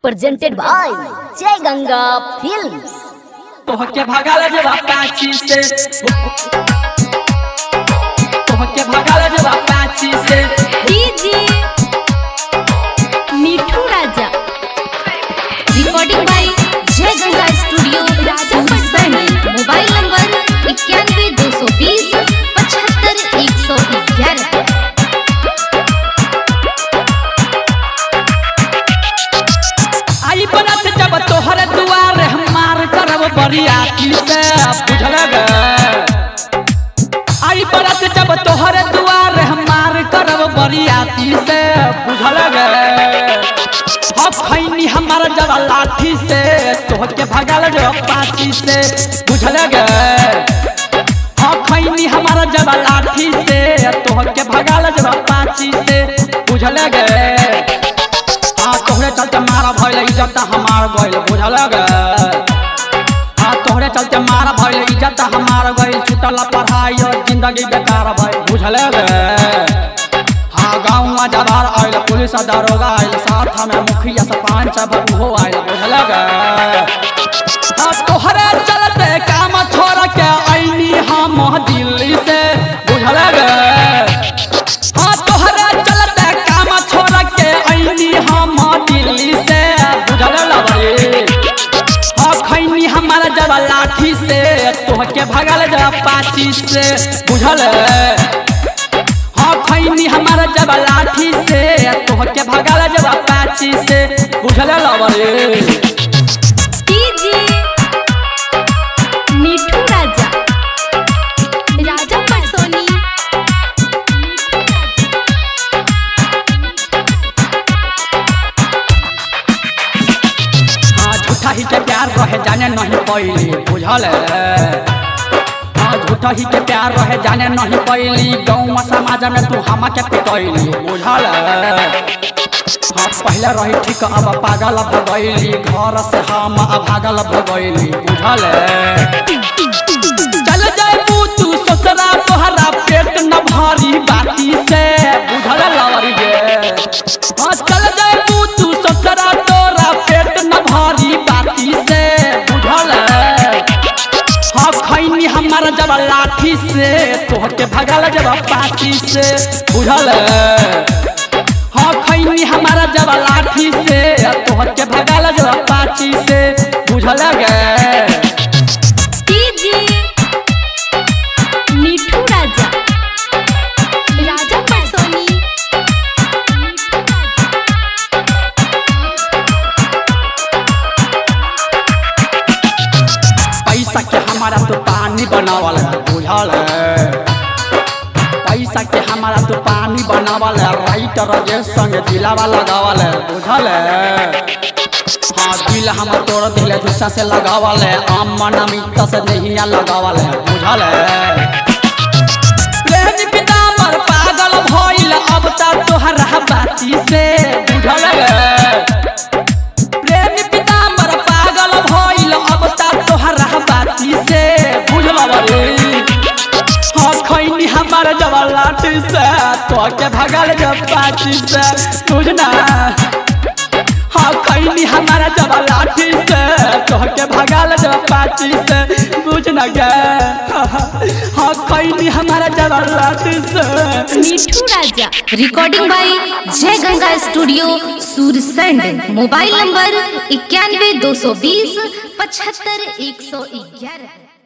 presented by Jai Ganga Films. तोहके भगाल जब पाची से तोहके भगाल जब पाची से DJ Mithu Raja recording by Jai Ganga studio Raja Patna mobile number इक्यानवे दो सौ बीस पचहत्तर एक सौ ग्यारह आई बनत जब तोहर दुआर हमार करब बरियाती से बुझल गे आई बनत जब तोहर दुआर हमार करब बरियाती से बुझल गे अब खैनी हमार जब लाठी से तोहके भगाल जब पाची से बुझल गे हाँ खैनी हमारा जब लाठी से तोहके भगाल जब पाची से बुझल गे हाँ तोहरे चलते मारा भइल इज्जत हमार गइल बुझल गे हाँ तोहरे चलते मारा भइल इज्जत हमार गइल छूटल पढ़ाई और जिंदगी बेकार भइल बुझल गे हाँ गाँव में जबार आइल पुलिस दरोगा आइल साथ में मुखिया सरपंच सब उहो आइल बुझल गे हाँ तोहरे चलते काम छोड़ के आईनी हम दिल्ली से बुझल गे हाँ तोहरे चलते काम छोड़ के आईनी हम दिल्ली से बुझल लबरी हाँ खैनी हमारा जब लाठी से तोहके भगल जब पाची से बुझल हाँ खैनी हमारा जब लाठी से तोहके भगल जब पाची से बुझल लबरी डीजे मिठू राजा राजा पटसोनी हाँ झूठा ही के प्यार रहे जाने नहीं पैली बुझल हाँ झूठा ही के प्यार रहे जाने नहीं पैली गाँव समाज में तू हम के पिटैली बुझल हाँ पहले रही ठीक अब पागल भगैली घर से हम भागल भगैली बुझल चल जाए तू ससुरा तोहरा पेट न भारी बाती से बुझल लवरी गे हाँ चल जाए तू ससुरा तोरा पेट न भारी बाती से बुझल हाँ खैनी हमारा जब लाठी से तोहके भगल जब पाती से बुझल हाँ खैनी हमारा जब लाठी से तोहके भगल जब पाची से बुझल गे डीजे मिठू राजा राजा पटसोनी पैसा के हमारा तो पानी बनावल है बुझल पैसा के हमारा तो पानी बनावल है राइटर जे संग दिलावा लगावल है बुझल हाँ दिल हम तोड़ दिल दूसरा से लगावल है अमन अमित से नहिया लगावल है बुझल प्रेम पिता मर पागल भइल अब तक तोहरा बाती से बुझल प्रेम पिता मर पागल भइल अब तक तोहरा बाती से बुझल रे हाँ खैनी हमार जब लाठी से तोके भगल जब पाची से बुझना हाँ खैनी हमारा जब लाठी से तोके भगल जब पाची से बुझना गे हाँ खैनी हमारा जब लाठी से मिठू Raja recording by Jai Ganga studio Sursand mobile number इक्यानवे दो सौ बीस पचहत्तर एक सौ ग्यारह